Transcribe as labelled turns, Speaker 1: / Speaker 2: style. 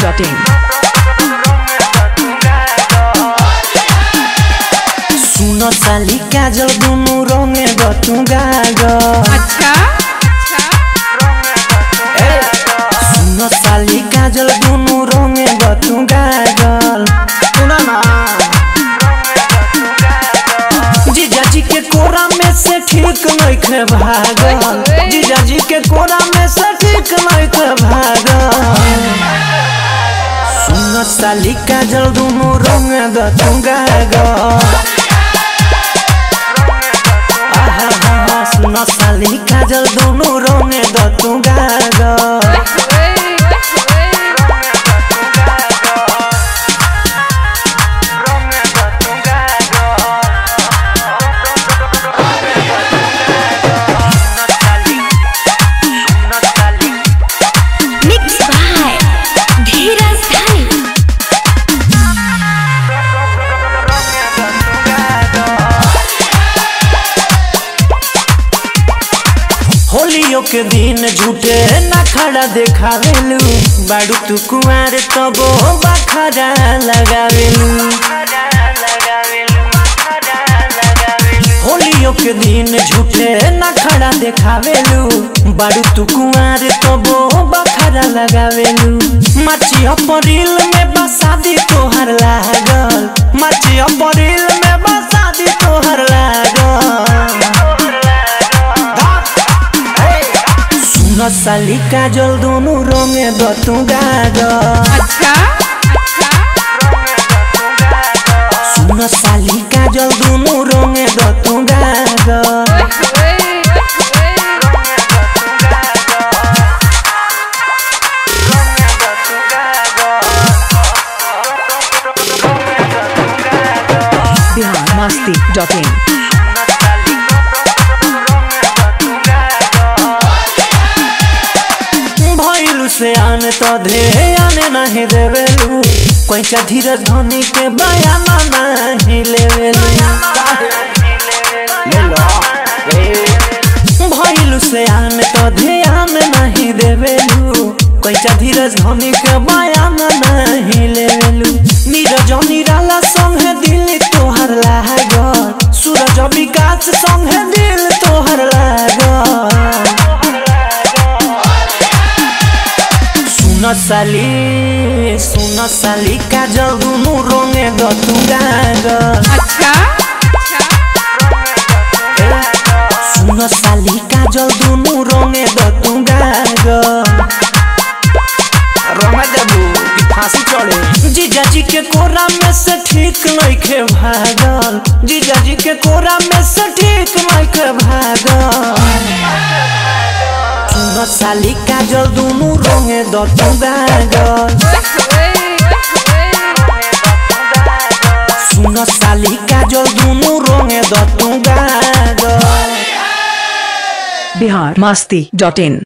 Speaker 1: masti.in.
Speaker 2: सुन साली काजल दुनु रंगे गतु गागल
Speaker 3: अच्छा
Speaker 2: सुन साली काजल दुनु रंगे गतु गागल सुन ना जीजाजी के कोरा में से ठीक नइखे भागल जीजाजी के कोरा में से ठीक नइखे भागल सुन साली काजल दुनु रंगे गतु गागल आहा, सुन साली काजल दुनु रंगे गतु गागल
Speaker 4: Mixed by Dheeraj Dhani.
Speaker 2: होलियो के दिन झूठे ना खड़ा देखावेलू बाड़ू तू कुआर तबो बखरा लगावेलू होलियो के दिन झूठे ना खड़ा देखावेलू बाड़ू तू कुआर तबो बखरा लगावेलू माची अपरिल में बसादी तोहर लागल माची अपरिल में बसादी तोहर लागल सुन साली काजल दुनु रंगे दतु गागल
Speaker 3: अच्छा
Speaker 2: सुन साली काजल दुनु रंगे दतु गागल
Speaker 1: Bihar masti.in.
Speaker 2: भइलु से आने तो धे आने नहीं देवेलु कैसा धीरज धनी के बयाना नहीं लेवेलु भइलु से आने तो ध्यान नहीं देवेलु कैसा धीरज धनी के बयाना नहीं लेवेलु नीरज निराला संगे दिल तोहर लागल सूरज विकास संगे दिल तोहर लागल सुन साली सुन साली काजल दुनु रंगे दतु गागल
Speaker 3: अच्छा
Speaker 2: सुन साली काजल दुनु रंगे दतु गागल फांसी चढ़े जीजाजी के कोरा में से ठीक नइखे भागल जीजाजी के कोरा में से ठीक नइखे भागल सुन साली काजल दुनु रंगे दतु गागल सुन साली काजल दुनु रंगे दतु गागल
Speaker 1: Bihar masti.in.